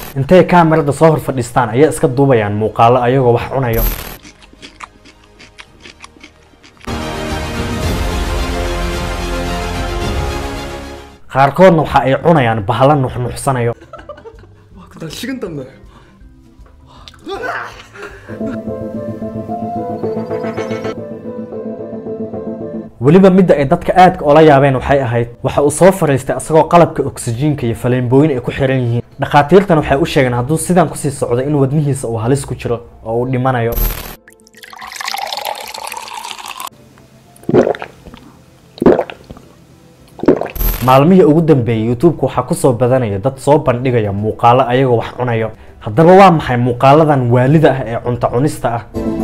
intay kaamirada soo hor fadhiistaan ayay iska duubayaan muuqaalo ayagoo wax cunayo qaarkoodna waxa ay cunayaan bahalo nuxnuxsanayo 와, 나 식은땀 나요. weliba midda ay dadka aadka ola yaabeen waxay ahayd waxa uu soo fariistay asagoo qalabka oksijiinka iyo faleembooyin ay ku xiran yihiin dhakhaatiirtan waxay u sheegeen hadduu sidan kusii socdo in wadnihiisa uu halis ku jiro oo uu dhimanayo maalmihii ugu dambeeyey youtube-ka waxaa kusoo badanaya dad soo bandhigaya muuqaalo ayagoo wax cunayo haddaba waa maxay muuqaaladan waalida ah ee cunto cunista ah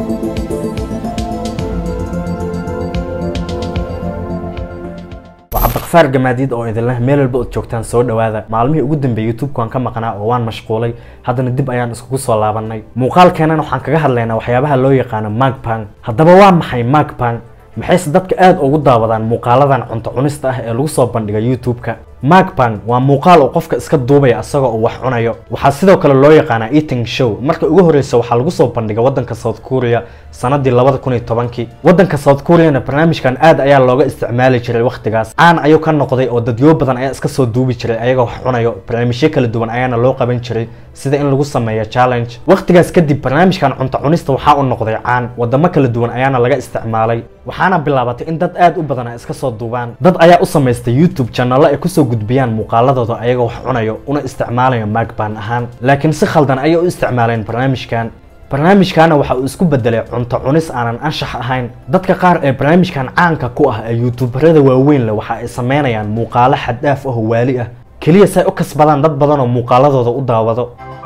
waa cabdiqafaar gamaadiid oo idinleh meel walba ood joogtaan soo dhawaada maalmihii ugu dambeeyey youtube-ka waan ka maqnaa oo waan mashquulay haddana dib ayaan iskugu soo laabanay muuqaalkeennan waxaan kaga hadlaynaa waxyaabaha loo yaqaano magpang haddaba waa maxay magpang maxayse dadka aada ugu daawadaan muuqaaladan cunto cunista ah ee lagu soo bandhiga youtube-ka magpang waa muuqaal uu qofka iska duubaya asagoo uu wax cunayo waxaa sidoo kale loo yaqaanaa eating show marka ugu horreysa waxaa lagu soo bandhiga waddanka south korea sanadii labada kun iyo tobankii waddanka south koreana barnaamijkan aad ayaa looga isticmaali jiray wakhtigaas caan ayuu ka noqday oo dadyo badan ayaa iska soo duubi jiray ayagoo wax cunayo barnaamijyo kala duwan ayaana loo qaban jiray sida in lagu sameeyo challenge wakhtigaas kadib barnaamijkan cunto cunista waxaa uu noqday caan wadamo kala duwan ayaana laga isticmaalay waxaana bilaabatay in dad aad u badan ay iska soo duubaan dad ayaa u samaystay youtube channelo ay kusoo gudbiyaan muuqaaladooda ayagoo wax cunayo una isticmaalayo magban ahaan laakiin si khaldan ayay u isticmaaleen barnaamijkan barnaamijkaana waxa uu isku bedelay cunto cunis aanan anshax ahayn dadka qaar ee barnaamijkan caanka ku ah ee youtuberada waaweyn leh waxa ay sameynayaan muuqaalo xad-dhaaf ah oo waali ah keliya say u kasbadaan dad badan oo muuqaaladooda u daawado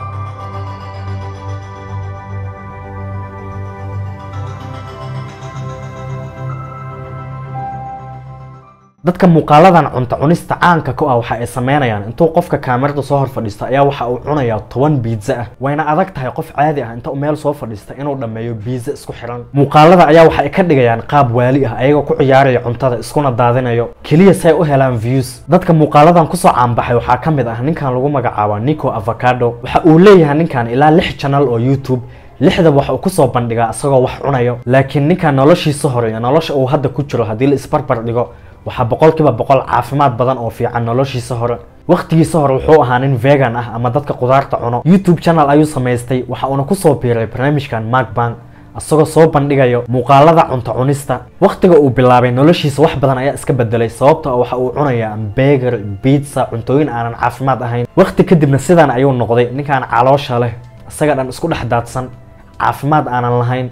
dadka muuqaaladan cunto cunista caanka ku ah waxa ay sameynayaan intuu qofka kaamirada soo hor fadhiisto ayaa waxa uu cunayaa toban biitza ah wayna adag tahay qof caadi ah inta uu meel soo fadhiista inuu dhammeeyo biitza isku xiran muuqaalada ayaa waxa ay ka dhigayaan qaab waali ah ayagoo ku ciyaaraya cuntada iskuna daadinayo keliya say u helaan views dadka muuqaaladan kusoo caanbaxay waxaa ka mid ah ninkan lagu magacaabo nico avocado waxa uu leeyahay ninkan ilaa lix channel oo youtube lixda waxa uu kusoo bandhigaa isagoo wax cunayo laakiin ninkan noloshiisa hore iyo nolosha uu hadda ku jiro haddii la isbarbar dhigo waxaa boqolkiiba boqol caafimaad badan oo fiican noloshiisa hore wakhtigiisa hore wuxuu ahaa nin vegan ah ama dadka qudaarta cuno youtube channel ayuu samaystay waxa uuna kusoo biiray barnaamijkan magbank isagoo soo bandhigayo muuqaalada cunto cunista wakhtiga uu bilaabay noloshiisa wax badan ayaa iska bedelay sababta waxa uu cunayaa beger biitsa cuntooyin aanan caafimaad ahayn wakhti kadibna sidaan ayuu noqday ninkaan caloosha leh isaga dhan isku dhex daadsan caafimaad aanan lahayn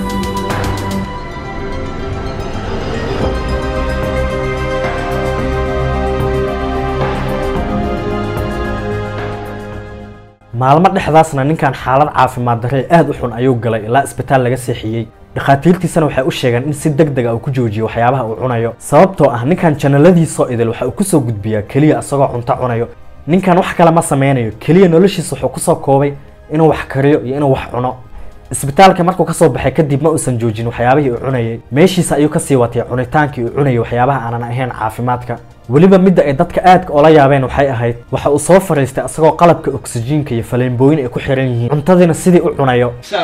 maalmo dhexdaasna ninkan xaalad caafimaad darre aada u xun ayuu galay ilaa isbitaal laga seexiyey dhakhaatiirtiisana waxay u sheegeen in si deg deg a uu ku joojiyo waxyaabaha uu cunayo sababtoo ah ninkan janaladiisoo idil waxa uu kusoo gudbiyaa keliya isagoo cunto cunayo ninkan wax kale ma sameynayo keliya noloshiisa wuxuu kusoo koobay inuu wax kariyo iyo inuu wax cuno isbitaalka markuu kasoo baxay kadib ma uusan joojin waxyaabihii uu cunayay meeshiisa ayuu kasii watay cunitaankii uu cunayay waxyaabaha aanan ahayn caafimaadka weliba midda ay dadka aadka ola yaabeen waxay ahayd waxa uu soo fariistay asagoo qalabka oksijiinka iyo faleembooyin ay ku xiran yihiin cuntadiina sidii u cunayo So,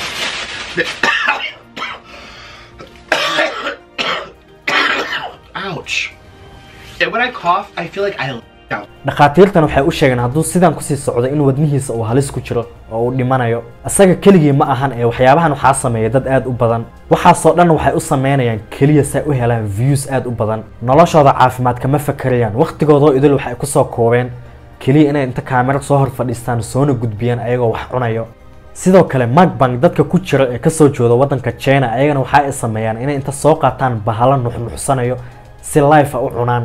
ouch. And when I cough, I feel like I down. dhakhaatiirtan waxay u sheegeen hadduu sidan kusii socdo in wadnihiisa uu halis ku jiro oo uu dhimanayo isaga keligii ma ahan ee waxyaabahan waxaa sameeya dad aad u badan waxaasoo dhan waxay u sameynayaan keliya say u helaan views aad u badan noloshooda caafimaad kama fakerayaan wakhtigoodoo idil waxay kusoo koobeen keliya inay inta kaamiro soo hor fadhiistaan soona gudbiyaan ayagoo wax cunayo sidoo kale magbank dadka ku jira ee kasoo jooda waddanka china ayagana waxa ay sameeyaan inay inta soo qaataan bahalo nuxnuxsanayo si life a u cunaan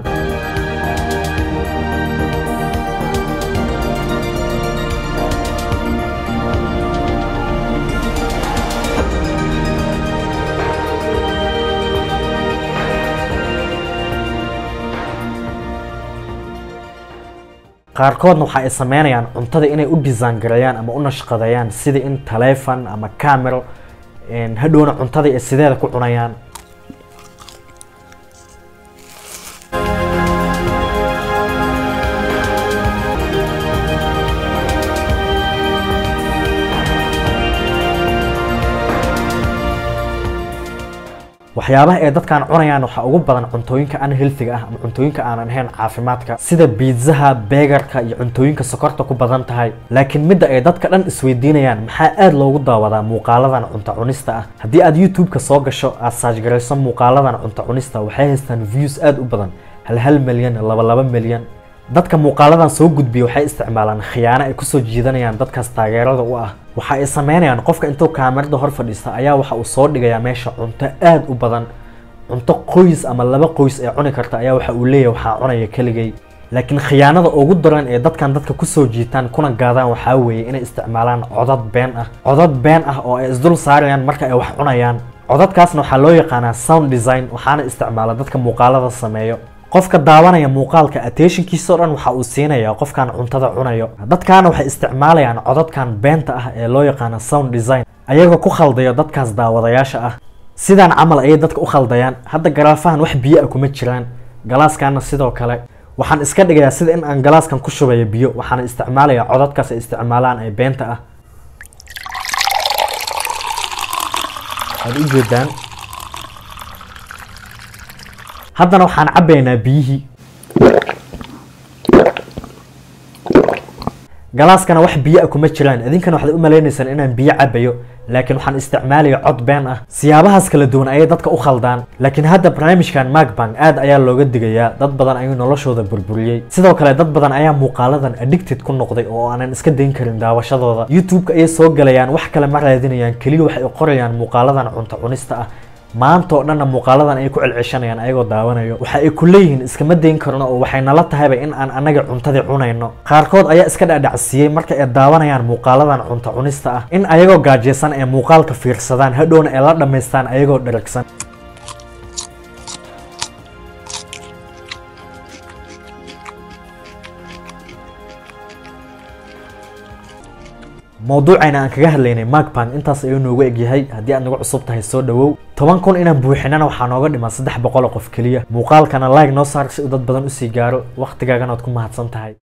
qaarkoodna waxa ay sameynayaan cuntada inay u design gareeyaan ama u nashqadeeyaan sida in taleefon ama camero hadhowna cuntada ay sideeda ku cunayaan waxyaabaha ay dadkan cunayaan waxaa ugu badan cuntooyinka aan healthiga ah ama cuntooyinka aanan ahayn caafimaadka sida biitzaha beegarka iyo cuntooyinka sokorta ku badan tahay laakiin midda ay dadka dhan isweydiinayaan maxaa aad loogu daawadaa muuqaaladan cunto cunista ah haddii aad youtube-ka soo gasho aad saajgarayso muuqaaladan cunto cunista waxay haystaan views aad u badan hal hal milyan laba laba milyan dadka muuqaaladan soo gudbiya waxay isticmaalaan khiyaano ay kusoo jiidanayaan dadkaas taageerada u ah waxa ay sameynayaan qofka intuu kaamirada hor fadhiista ayaa waxa uu soo dhigayaa meesha cunto aad u badan cunto qoys ama laba qoys ee cuni karta ayaa waxa uu leeyahay waxaa cunaya keligay laakiin khiyaanada ugu daran ee dadkan dadka kusoo jiitaan kuna gaadaan waxaa weeye inay isticmaalaan codad been ah codad been ah oo ay isdul saarayaan marka ay wax cunayaan codadkaasna waxaa loo yaqaanaa sound design waxaana isticmaala dadka muuqaalada sameeyo qofka daawanaya muuqaalka attentionkiisao dhan waxa uu siinayaa qofkan cuntada cunayo dadkaana waxay isticmaalayaan codadkan beenta ah ee loo yaqaano sound design ayagoo ku khaldayo dadkaas daawadayaasha ah sidaan camal ayay dadka u khaldayaan hadda garaafahan wax biyo ah kuma jiraan galaaskaana sidoo kale waxaan iska dhigayaa sida in aan galaaskan ku shubayo biyo waxaana isticmaalayaa codadkaas ay isticmaalaan ee beenta ah waad u jeedaan haddana waxaan cabbaynaa biyihii galaaskana wax biyo ah kuma jiraan idinkana waxaad u maleynaysaan inaan biyo cabbayo laakiin waxaan isticmaalaya cod been ah siyaabahaas kala duwan ayay dadka u khaldaan laakiin hadda barnaamijkan macbank aad ayaa looga digayaa dad badan ayuu noloshooda burburiyey sidoo kale dad badan ayaa muuqaaladan addicted ku noqday oo aanan iska dayn karin daawashadooda youtube-ka ayay soo galayaan wax kale ma raadinayaan keliya waxay qorayaan muuqaaladan cunto cunista ah maanta oo dhanna muuqaaladan ay ku celceshanayaan ayagoo daawanayo waxa ay ku leeyihiin iskama dayn karno oo waxay nala tahayba in aan annaga cuntadii cunayno qaarkood ayaa iska dhadhacsiiyey marka ay daawanayaan muuqaaladan cunto cunista ah in ayagoo gaajaysan ee muuqaalka fiirsadaan hadhowna ay la dhammaystaan ayagoo dheragsan mawduucayna aan kaga hadlaynay macbank intaas ayuu noogu egyahay haddii aad nagu cusub tahay soo dhawow toban kun inaan buuxinana waxaa nooga dhiman saddex boqol oo qof keliya muuqaalkana like noo saar si uu dad badan usii gaaro wakhtigaagana waad ku mahadsan tahay